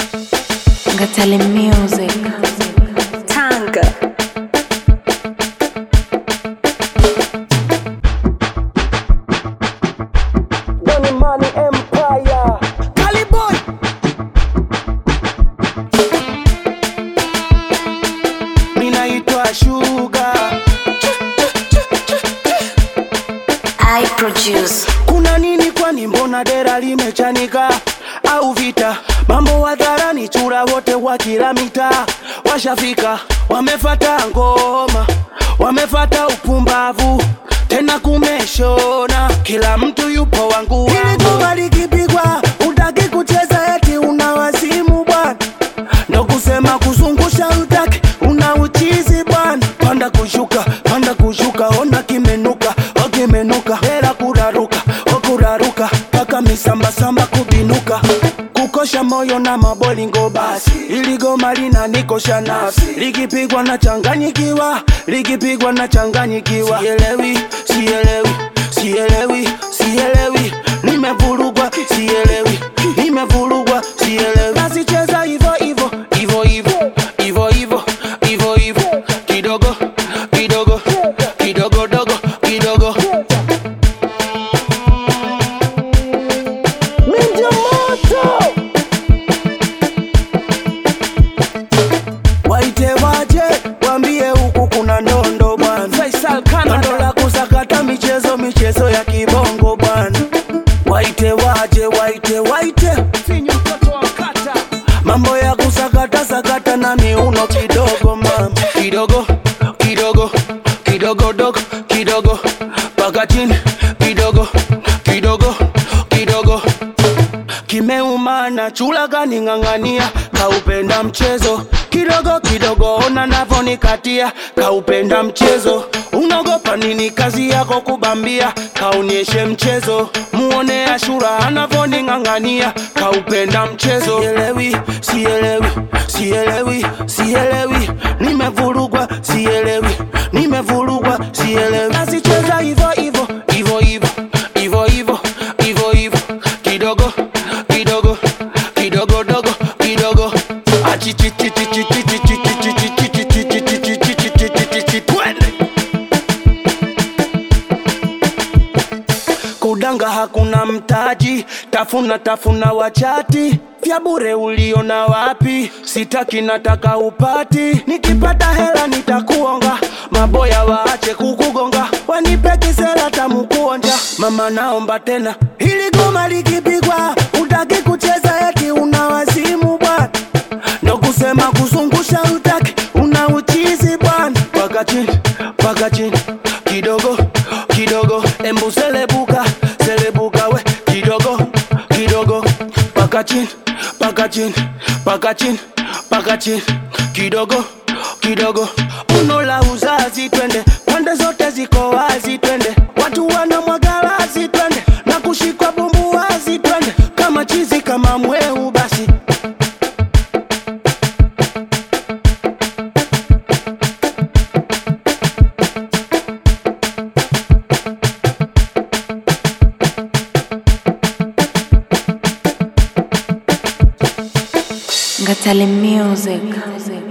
Ngatale Music. Tanga. Money Money Empire. Caliboy. Mimi naitwa Sugar. I produce. Kuna nini kwani mbona dera limechanika au vita? Mambo hadharani chura wote wa kila mitaa washafika, wamefata ngoma, wamefata upumbavu, tena kumeshona, kila mtu yupo wangu wangu. Hili goma likipigwa utaki kucheza eti una wazimu bwana, ndo kusema kuzungusha utaki una uchizi bwana, panda kushuka, panda kushuka, ona kimenuka, o kimenuka, hela kuraruka, o kuraruka, paka misambasamba kubinuka kukosha moyo na mabolingo basi, ili goma linanikosha nafsi, likipigwa na changanyikiwa, likipigwa na changanyikiwa, sielewi, sielewi, sielewi, sielewi, nimevurugwa, sielewi, nimevurugwa, sielewi, basi cheza hivo hivo, hivo hivo, hivo hivo, hivo hivo, kidogo, kidogo, kidogo dogo, kidogo Minja moto Waite waje wambie huku kuna ndondo bwana Faisal Ndondo la kusakata michezo michezo ya kibongo bwana Waite waje waite waite Finyu mtoto wa mkata Mambo ya kusakata sakata na miuno kidogo mama Kidogo kidogo kidogo dogo kidogo Paka chini kidogo kidogo kidogo kimeumana chula kaning'ang'ania kaupenda mchezo kidogo kidogo ona navonikatia kaupenda mchezo unaogopa nini kazi yako kubambia kaonyeshe mchezo muone ashura anavoning'ang'ania kaupenda mchezo sielewi sielewi sielewi sielewi nimevurugwa sielewi nimevurugwa sielewi asicheza hivo hivo hivo hivo hivo hivo hivo hivo kidogo kidogo kidogo dogo kidogo Twende. kudanga hakuna mtaji tafuna tafuna wachati vya bure uliona wapi sitaki nataka upati nikipata hela nitakuonga maboya waache kukugonga wanipe kisela tamukuonja mama naomba tena hili goma likipigwa utaki kucheza eti una wazimu bwana ndo kusema kuzungusha utaki una uchizi bwana paka chini paka chini kidogo kidogo embu selebuka selebuka we kidogo kidogo paka chini paka chini paka chini paka chini kidogo kidogo uno la uzazi twende pande zote ziko wazi twende watu wana mwagalazi twende na kushikwa bumbu wazi twende kama chizi kama mweu basi Ngatale Music.